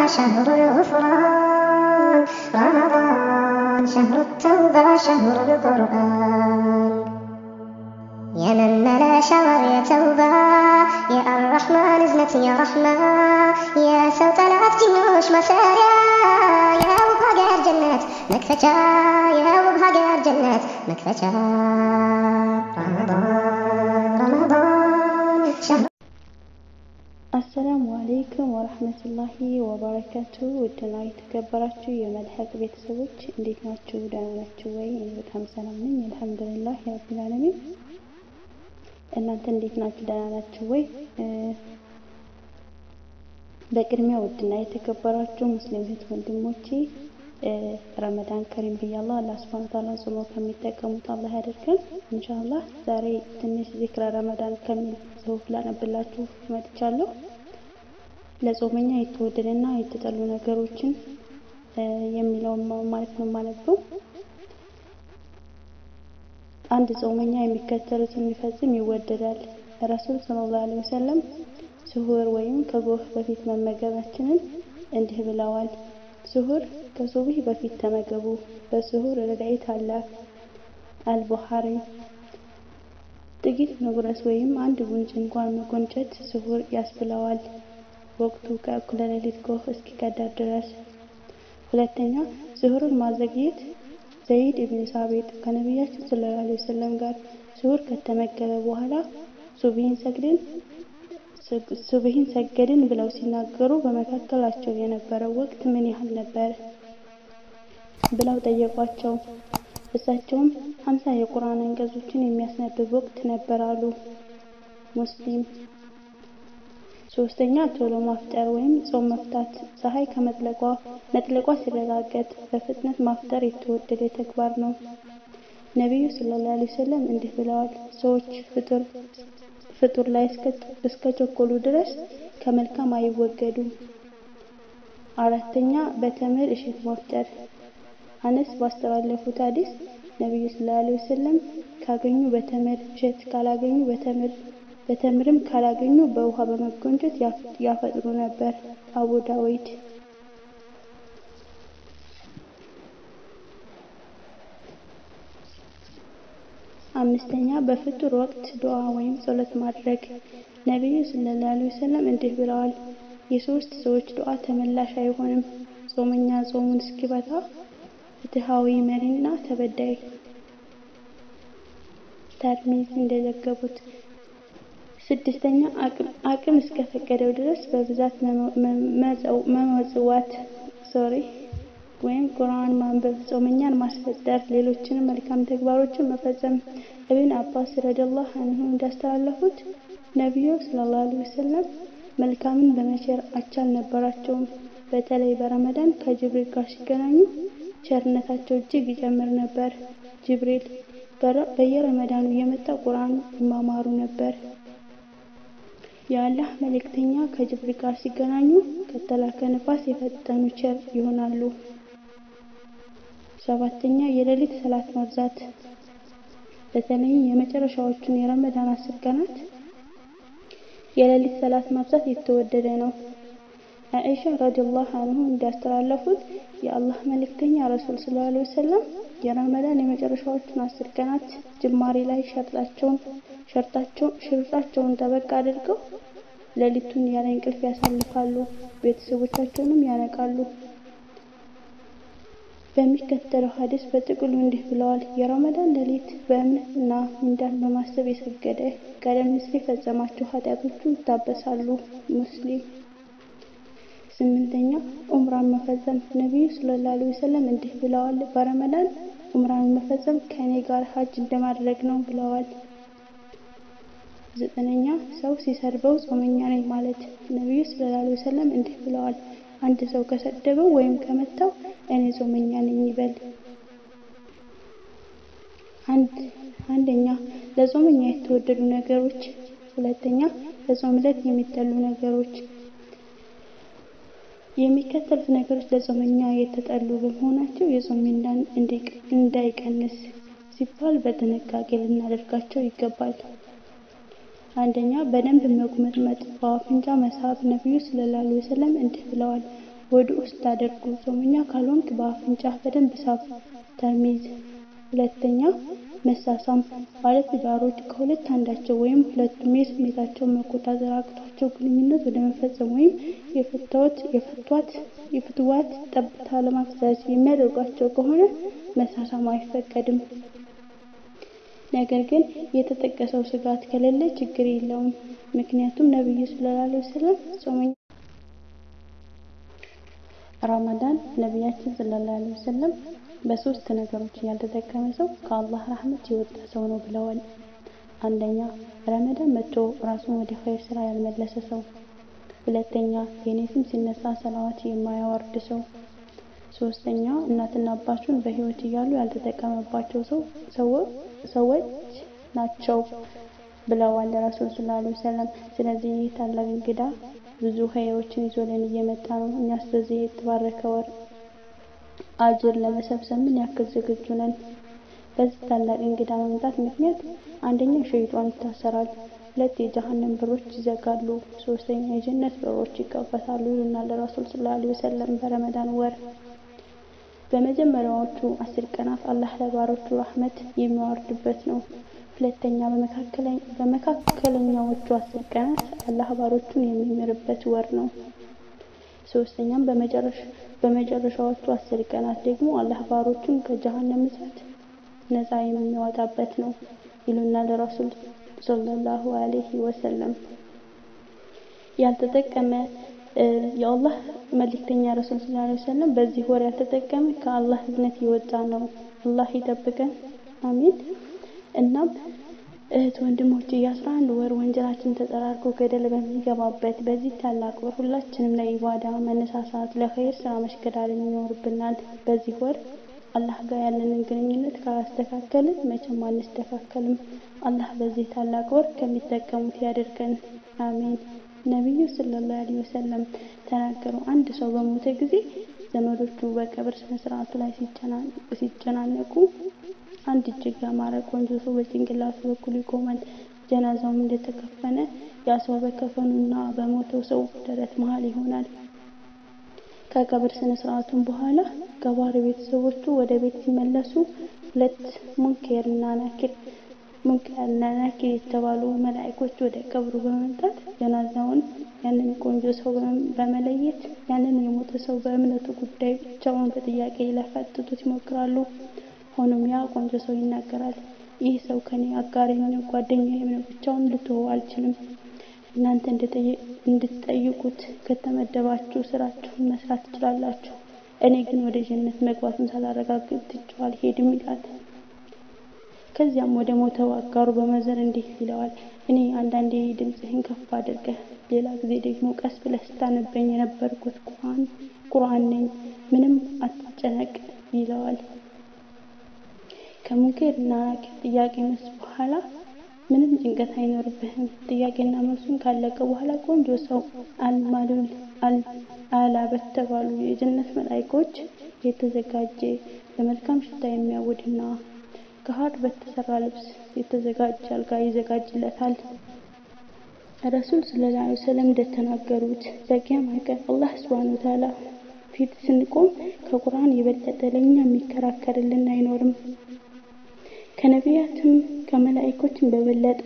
شهر الغفران رمضان شهر التوبة شهر القرآن يا من ملا شهر يا توبة يا الرحمن ازنت يا رحمة يا سو طلعت جنوش مساريا يا وبهاجر جنات مكفتا يا وبهاجر جنات مكفتا رمضان رمضان شهر አሰላሙ አሌይኩም ወረህመቱላሂ ወበረካቱ ውድና የተከበራችሁ የመልሐቅ ቤተሰቦች እንዴት ናችሁ? ደህና ናችሁ ወይ? እኔ በጣም ሰላም ነኝ አልሐምዱሊላህ ረቢል ዓለሚን። እናንተ እንዴት ናችሁ? ደህና ናችሁ ወይ? በቅድሚያ ውድና የተከበራችሁ ሙስሊም እህት ወንድሞቼ ረመዳን ከሪም ብያለሁ። አላህ ሱብሃነሁ ወተዓላ ጾሞ ከሚጠቀሙት አላህ ያደርገን ኢንሻአላህ። ዛሬ ትንሽ ዚክረ ረመዳን ከሚል ጽሁፍ ላነብላችሁ መጥቻለሁ። ለጾመኛ የተወደደና የተጠሉ ነገሮችን የሚለውን ማለት ነው የማነበው። አንድ ጾመኛ የሚከተሉትን የሚፈጽም ይወደዳል። ረሱል ሰለላሁ ዐለይሂ ወሰለም ስሁር ወይም ከጎህ በፊት መመገባችንን እንዲህ ብለዋል። ስሁር ከሱብህ በፊት ተመገቡ፣ በስሁር ረድኤት አለ። አልቡኻሪ ጥቂት መጉረስ ወይም አንድ ጉንጭ እንኳን መጎንጨት ስሁር ያስብለዋል፣ ወቅቱ ከእኩለ ሌሊት ጎህ እስኪቀዳ ድረስ። ሁለተኛ ስሁርን ማዘግየት ዘይድ ኢብን ሳቢጥ ከነቢያችን ሰለላሁ ዐለይሂ ወሰለም ጋር ስሁር ከተመገበ በኋላ ሱብሂን ሰግድን ሱብሂን ሰገድን ብለው ሲናገሩ በመካከላቸው የነበረው ወቅት ምን ያህል ነበር ብለው ጠየቋቸው። እሳቸውም ሀምሳ የቁርአን አንቀጾችን የሚያስነብብ ወቅት ነበር አሉ። ሙስሊም። ሶስተኛ ቶሎ ማፍጠር ወይም ጾም መፍታት ፀሐይ ከመጥለቋ መጥለቋ ሲረጋገጥ በፍጥነት ማፍጠር የተወደደ ተግባር ነው። ነቢዩ ሰለላሁ ዐለይሂ ወሰለም እንዲህ ብለዋል፣ ሰዎች ፍጡር ፍጡር ላይ እስከ ቸኮሉ ድረስ ከመልካም አይወገዱም። አራተኛ በተምር እሸት ማፍጠር። አነስ ባስተላለፉት ሐዲስ ነብዩ ሰለላሁ ዐለይሂ ወሰለም ካገኙ በተምር እሸት ካላገኙ በተምር በተምርም ካላገኙ በውሃ በመጎንጨት ያፈጥሩ ነበር። አቡ ዳዊድ። አምስተኛ በፍጡር ወቅት ዱዓ ወይም ጸሎት ማድረግ። ነቢዩ ሰለላሁ ዐለይሂ ወሰለም እንዲህ ብለዋል፣ የሶስት ሰዎች ዱዓ ተመላሽ አይሆንም፣ ጾመኛ ጾሙን እስኪበታ፣ ፍትሃዊ መሪና ተበዳይ። ተርሚዝ እንደዘገቡት። ስድስተኛ አቅም እስከፈቀደው ድረስ በብዛት መመጽዋት ሶሪ ወይም ቁርአን ማንበብ፣ ጾመኛን ማስፈጠር፣ ሌሎችንም መልካም ተግባሮችን መፈጸም። ኢብን አባስ ረዲየላሁ ዐንሁ እንዳስተላለፉት ነቢዩ ሰለላሁ ዐለይሂ ወሰለም መልካምን በመቸር አቻ አልነበራቸውም። በተለይ በረመዳን ከጅብሪል ጋር ሲገናኙ ቸርነታቸው እጅግ ይጨምር ነበር። ጅብሪል በየረመዳኑ እየመጣ ቁርአን ይማማሩ ነበር። የአላህ መልእክተኛ ከጅብሪል ጋር ሲገናኙ ከተላከ ነፋስ የፈጠኑ ቸር ይሆናሉ። ሰባተኛ የሌሊት ሰላት ማብዛት በተለይም የመጨረሻዎቹን የረመዳን አስር ቀናት የሌሊት ሰላት ማብዛት የተወደደ ነው። አኢሻ ረዲየላሁ ዐንሁ እንዳስተላለፉት የአላህ መልእክተኛ ረሱል ሰለላሁ ዐለይሂ ወሰለም የረመዳን የመጨረሻዎቹን አስር ቀናት ጅማሬ ላይ ሸርጣቸውን ሽርጣቸውን ጠበቅ አድርገው ሌሊቱን ያለ እንቅልፍ ያሳልፋሉ፣ ቤተሰቦቻቸውንም ያነቃሉ። በሚከተለው ሐዲስ በጥቅሉ እንዲህ ብለዋል። የረመዳን ሌሊት በእምነት እና ምንዳን በማሰብ የሰገደ ቀደም ሲል የፈጸማቸው ኃጢአቶቹ ይታበሳሉ። ሙስሊም። ስምንተኛ ኡምራን መፈጸም። ነቢዩ ሰለላሁ ዐለይሂ ወሰለም እንዲህ ብለዋል፣ በረመዳን ኡምራን መፈጸም ከእኔ ጋር ሀጅ እንደማድረግ ነው ብለዋል። ዘጠነኛ ሰው ሲሰድበው ጾመኛ ነኝ ማለት። ነቢዩ ሰለላሁ ዐለይሂ ወሰለም እንዲህ ብለዋል፣ አንድ ሰው ከሰደበው ወይም ከመታው እኔ ጾመኛ ነኝ ይበል። አንደኛ ለጾመኛ የተወደዱ ነገሮች፣ ሁለተኛ በጾም ዕለት የሚጠሉ ነገሮች። የሚከተሉት ነገሮች ለጾመኛ የተጠሉ በመሆናቸው የጾም ሚዛን እንዳይቀንስ ሲባል በጥንቃቄ ልናደርጋቸው ይገባል። አንደኛ በደንብ መጉመጥመጥ፣ በአፍንጫ መሳብ። ነቢዩ ሰለላሁ ዐለይሂ ወሰለም እንዲህ ብለዋል፣ ወደ ውስጥ አድርጉ። ጾመኛ ካልሆንክ በአፍንጫ በደንብ ሳብ። ተርሚዝ። ሁለተኛ መሳሳም ባለትዳሮች ከሁለት አንዳቸው ወይም ሁለቱም የስሜታቸውን መቆጣጠር አቅቷቸው ግንኙነት ወደ መፈጸም ወይም የፈቷት የፍትዋት ጠብታ ለማፍሰስ የሚያደርጓቸው ከሆነ መሳሳም አይፈቀድም። ነገር ግን የተጠቀሰው ስጋት ከሌለ ችግር የለውም። ምክንያቱም ነብዩ ሰለላሁ ዐለይሂ ወሰለም ጾመኛ ረመዳን ነቢያችን ሰለላሁ ዐለይሂ ወሰለም በሶስት ነገሮች ያልተጠቀመ ሰው ከአላህ ረህመት የወጣ ሰው ነው ብለዋል። አንደኛ ረመዳን መጥቶ ራሱን ወደ ኸይር ስራ ያልመለሰ ሰው፣ ሁለተኛ የኔ ስም ሲነሳ ሰላዋት የማያወርድ ሰው፣ ሶስተኛ እናትና አባቱን በህይወት እያሉ ያልተጠቀመባቸው ሰዎች ናቸው ብለዋል ረሱል ሰለላሁ ዐለይሂ ወሰለም። ስለዚህ ይህ ታላቅ እንግዳ ብዙ ኸይሮችን ይዞልን እየመጣ ነው። እኛስ በዚህ የተባረከ ወር አጅር ለመሰብሰብ ምን ያክል ዝግጁ ነን? በዚህ ታላቅ እንግዳ መምጣት ምክንያት አንደኛ ሸይጧን ይታሰራል፣ ሁለት የጀሃነም በሮች ይዘጋሉ፣ ሶስተኛ የጀነት በሮች ይከፈታሉ ይሉናል ረሱል ሰለላሁ ዐለይሂ ወሰለም በረመዳን ወር። በመጀመሪያዎቹ አስር ቀናት አላህ ለባሮቹ ረህመት የሚያወርድበት ነው። ሁለተኛ በመካከለኛዎቹ አስር ቀናት አላህ ባሮቹን የሚምርበት ወር ነው። ሶስተኛም በመጨረሻዎቹ አስር ቀናት ደግሞ አላህ ባሮቹን ከጀሃነም እሳት ነፃ የሚያወጣበት ነው ይሉናል ረሱል ሰለላሁ ዐለይሂ ወሰለም። ያልተጠቀመ የአላህ መልእክተኛ ረሱል ሰለላሁ ዐለይሂ ወሰለም በዚህ ወር ያልተጠቀመ ከአላህ እዝነት የወጣ ነው። አላህ ይጠብቀን፣ አሚን። እናም እህት ወንድሞች የአስራ አንድ ወር ወንጀላችን ተጠራርጎ ገደል በሚገባበት በዚህ ታላቅ ወር ሁላችንም ለኢባዳ መነሳሳት፣ ለኸይር ስራ መሽቀዳደም ይኖርብናል። በዚህ ወር አላህ ጋር ያለንን ግንኙነት ካላስተካከልን መቼም አንስተካከልም። አላህ በዚህ ታላቅ ወር ከሚጠቀሙት ያድርገን፣ አሚን። ነቢዩ ሰለላሁ ዐለይሂ ወሰለም ተናገሩ። አንድ ሰው በሞተ ጊዜ ዘመዶቹ በቀብር ስነ ስርዓቱ ላይ ሲጨናነቁ አንድ እጅግ ያማረ ቆንጆ ሰው በጭንቅላቱ በኩል ይቆማል። ጀናዛውም እንደተከፈነ ያ ሰው በከፈኑና በሞተው ሰው ደረት መሃል ይሆናል። ከቀብር ስነ ስርዓቱም በኋላ ገባር ቤተሰቦቹ ወደ ቤት ሲመለሱ ሁለት ሙንኬርና ናኪር ሙንኬርና ናኪር የተባሉ መላእክቶች ወደ ቀብሩ በመምጣት ጀናዛውን ያንን ቆንጆ ሰው በመለየት ያንን የሞተ ሰው በእምነቱ ጉዳይ ብቻውን በጥያቄ ሊያፋጥጡት ይሞክራሉ። ሆኖም ያ ቆንጆ ሰው ይናገራል። ይህ ሰው ከኔ አጋሬ ነው፣ ጓደኛዬ ነው፣ ብቻውን ልትሆው አልችልም። እናንተ እንድትጠይቁት ከተመደባችሁ ስራችሁን መስራት ትችላላችሁ። እኔ ግን ወደ ጀነት መግባቱን ሳላረጋግጥ ትቼው አልሄድም ይላል። ከዚያም ወደ ሞተው አጋሩ በመዘር እንዲህ ይለዋል፣ እኔ አንዳንዴ ድምፅህን ከፍ አድርገህ፣ ሌላ ጊዜ ደግሞ ቀስ ብለህ ስታነበኝ የነበርኩት ቁርአን ቁርአን ነኝ፣ ምንም አትጨነቅ ይለዋል። ከሙንኬር እና ናኪር ጥያቄ መልስ በኋላ ምንም ጭንቀት አይኖርብህም። ጥያቄና መልሱን ካለቀ በኋላ ቆንጆ ሰው አልማሉል አላ በተባሉ የጀነት መላእክቶች የተዘጋጀ በመልካም ሽታ የሚያውድና ከሐር በተሰራ ልብስ የተዘጋጀ አልጋ ይዘጋጅለታል። ረሱል ሰለላሁ ዐለይሂ ወሰለም እንደተናገሩት በቂያማ ቀን አላህ ሱብሓነሁ ወተዓላ ፊት ስንቆም ከቁርአን የበለጠ ለኛ የሚከራከርልን አይኖርም። ከነቢያትም ከመላእክቶችም በበለጠ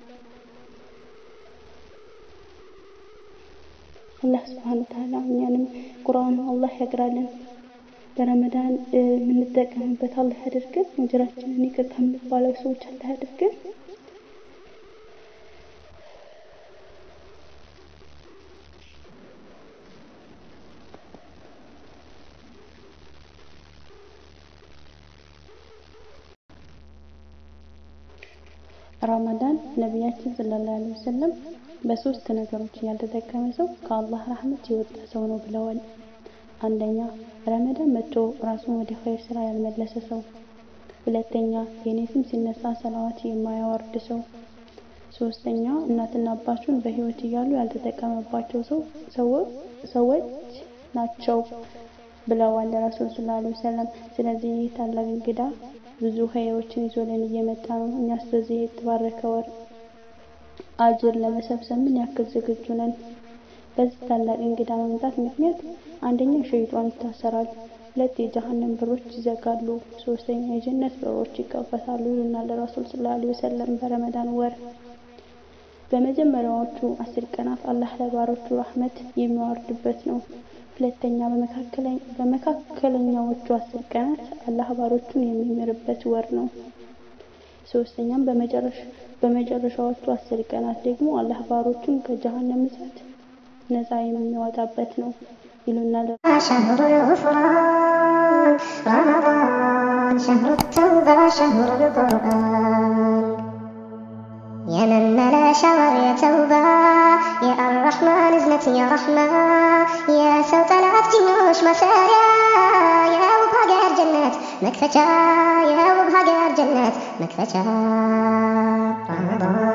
አላህ ሱብሓነሁ ወተዓላ እኛንም ቁርአኑ አላህ ያግራልን። በረመዳን የምንጠቀምበት አላህ ያድርገን። ወንጀላችንን ይቅር ከሚባለው ሰዎች አላህ ያድርገን። ረመዳን ነቢያችን ሰለላሁ ዐለይሂ ወሰለም በሶስት ነገሮች ያልተጠቀመ ሰው ከአላህ ረህመት የወጣ ሰው ነው ብለዋል። አንደኛ ረመዳን መጥቶ ራሱን ወደ ኸይር ስራ ያልመለሰ ሰው፣ ሁለተኛ የኔ ስም ሲነሳ ሰላዋት የማያወርድ ሰው፣ ሶስተኛ እናትና አባቱን በህይወት እያሉ ያልተጠቀመባቸው ሰዎች ናቸው ብለዋል ረሱል ሰለላሁ ዐለይሂ ወሰለም። ስለዚህ ይህ ታላቅ እንግዳ ብዙ ኸይሮችን ይዞልን እየመጣ ነው። እኛስ በዚህ የተባረከ ወር አጅር ለመሰብሰብ ምን ያክል ዝግጁ ነን? በዚህ ታላቅ እንግዳ መምጣት ምክንያት አንደኛ ሸይጧን ይታሰራል፣ ሁለት የጀሃነም በሮች ይዘጋሉ፣ ሶስተኛ የጀነት በሮች ይከፈታሉ ይሉናል ረሱል ሰለላሁ ዐለይሂ ወሰለም በረመዳን ወር። በመጀመሪያዎቹ አስር ቀናት አላህ ለባሮቹ ረህመት የሚያወርድበት ነው። ሁለተኛ በመካከለኛዎቹ አስር ቀናት አላህ ባሮቹን የሚምርበት ወር ነው። ሶስተኛም በመጨረሻዎቹ አስር ቀናት ደግሞ አላህ ባሮቹን ከጀሃነም እሳት ነፃ የሚያወጣበት ነው ይሉናል። شهر الغفران رمضان شهر التوبة شهر القرآن يا من ملا شهر يا توبة يا الرحمن ازنت يا رحمة يا سو طلعت جنوش مساريا يا وبهاجر جنات مكفتشا يا وبهاجر جنات مكفتشا رمضان